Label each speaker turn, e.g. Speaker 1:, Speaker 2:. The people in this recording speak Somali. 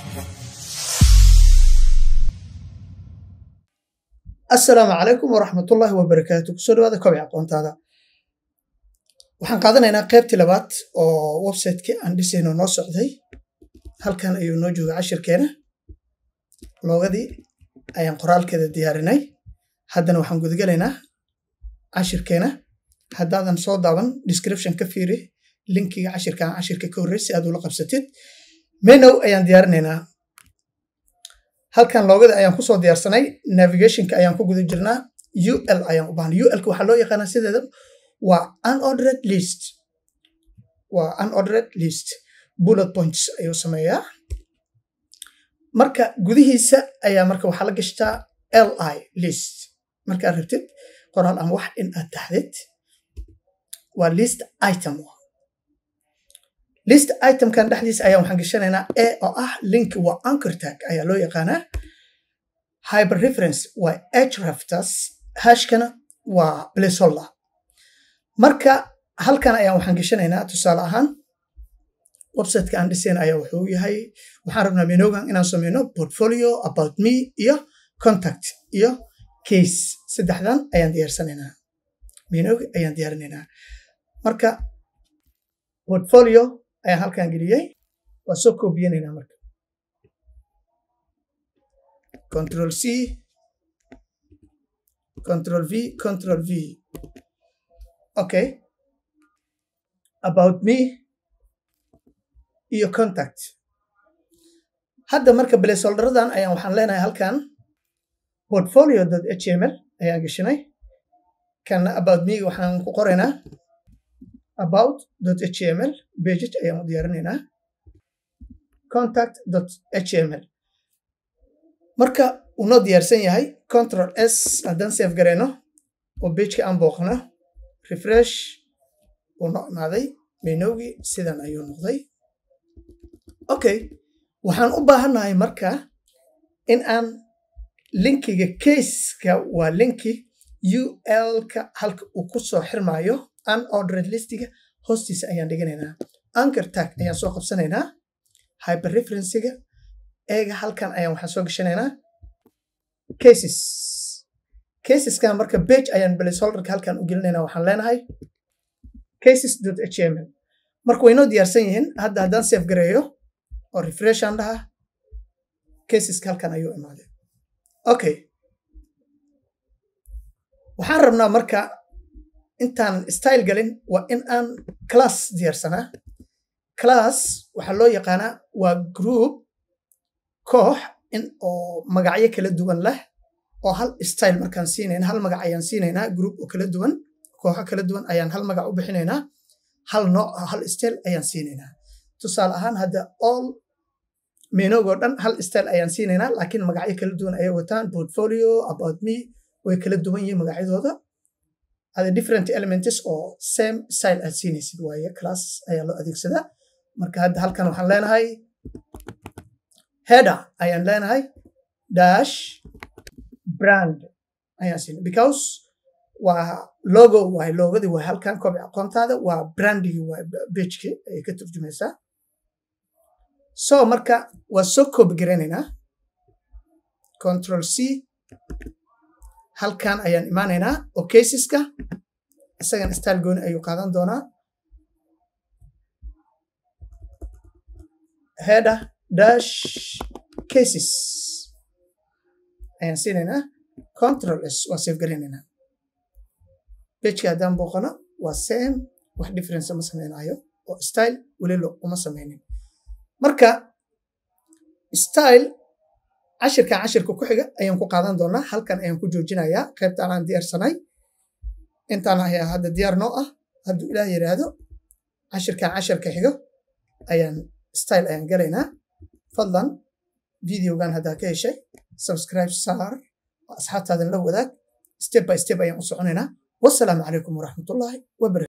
Speaker 1: asalaamu calaykum waraxmatullaahi wabarakaatu kusoo dhawaada kobci aqoontaada waxaan qaadanaynaa qaybtii labaad oo websiteki aan dhisayno noo socday halkan ayuu noo jooga cashirkeena loogadii ayaan qoraalkeeda diyaarinay haddana waxaan gudagelaynaa cashirkeena haddaadan soo daaban description ka fiiri linkiga cashirkaan cashirka ka horrey si aad ula qabsatid menow ayaan diyaarinaynaa halkan loogada ayaan kusoo diyaarsanay navigationka ayaan ku guda jirnaa ul ayaan u baahnay ulka waxaa loo yaqaanaa sideeda waa unordered list waa unordered list bullet points ayuu sameeyaa marka gudihiisa ayaa marka waxaa la gashtaa li list markaad rabtid qoraal ama wax in aad taxdid waa list item list itemkan dhexdiisa ayaa waxaan gashanaynaa a oo ah link waa anchor tag ayaa loo yaqaanaa hyper reference waa hreftas hashkana waa placeholder marka halkan ayaan waxaan gashanaynaa tusaale ahaan websiteka aan dhisayna ayaa wuxuu yahay waxaan rabnaa menogan inaan sameyno portfolio about me iyo contact iyo case saddexdan ayaan diyaarsanaynaa menog ayaan diyaarinaynaa marka portfolio ayaan halkan geliyey waa soo koobiyanaynaa marka control c control v control v okay about me iyo contact hadda marka placeholderadan ayaan waxaan leenahay halkan portfolio html ayaan geshinay kana about me waxaan ku qoraynaa about html pages ayaan u diyaarinaynaa contact html marka uu noo diyaarsan yahay control s haddaan save garayno oo pageka aan booqno refresh uu no imaaday menowgii sidan ayuu noqday okay waxaan u baahannahay marka in aan linkiga caseka waa linki ul-ka halka uu ku soo xirmaayo unordered listiga hoostiisa ayaan dhiganaynaa anchor tag ayaan soo qabsanaynaa hyper referencega eega halkan ayaan waxaan soo gashanaynaa cases caseskan marka page ayaan placeholderka halkan u gelinaynaa waxaan leenahay cases html marka waynoo diyaarsan yihiin hadda haddaan save gareeyo oo refreshan dhaha caseska halkan ayuu imaaday okay waxaan rabnaa marka intaan style galin waa in aan class diyaarsanaa class waxaa loo yaqaanaa waa group koox in oo magacyo kala duwan leh oo hal style markaan siinayna hal magac ayaan siinaynaa group oo kala duwan kooxo kala duwan ayaan hal magac u bixinaynaa hal nooc hal style ayaan siinaynaa tusaale ahaan hadda all menogoo dhan hal style ayaan siinaynaa laakiin magacyo kala duwan ayay wataan portfolio about me way kala duwan yihiin magacyadooda ada different elements oo same style aad siinaysid waaye class ayaa loo adeegsadaa marka hadda halkan waxaan leenahay header ayaan leenahay dash brand ayaan siinay because waa logo waay logadii waay halkan kobci aqoontaada waa brandigi waay pageki ayay ka turjumaysaa so marka waa soo koobi garaynaynaa control c halkan ayaan imaanaynaa oo caseska isagan style gooni ayuu qaadan doonaa header dash cases ayaan siinaynaa control s waa save garaynaynaa pageki haddaan booqano waa same wax difference ma samaynayo oo style welilo uma samaynin marka style cashirkan cashirka ku xiga ayaan ku qaadan doonaa halkan ayaan ku joojinayaa qaybtaan aan diyaarsanay intaan ayaa hadda diyaar noo ah hadduu ilaah yidhaahdo cashirkan cashirka xigo ayaan style ayaan galaynaa fadlan videogan haddaa ka heshay subscribe saar asxaabtaadan la wadaag step by step ayaan u soconaynaa wasalaamu calaykum waraxmatullaahi wabarakatu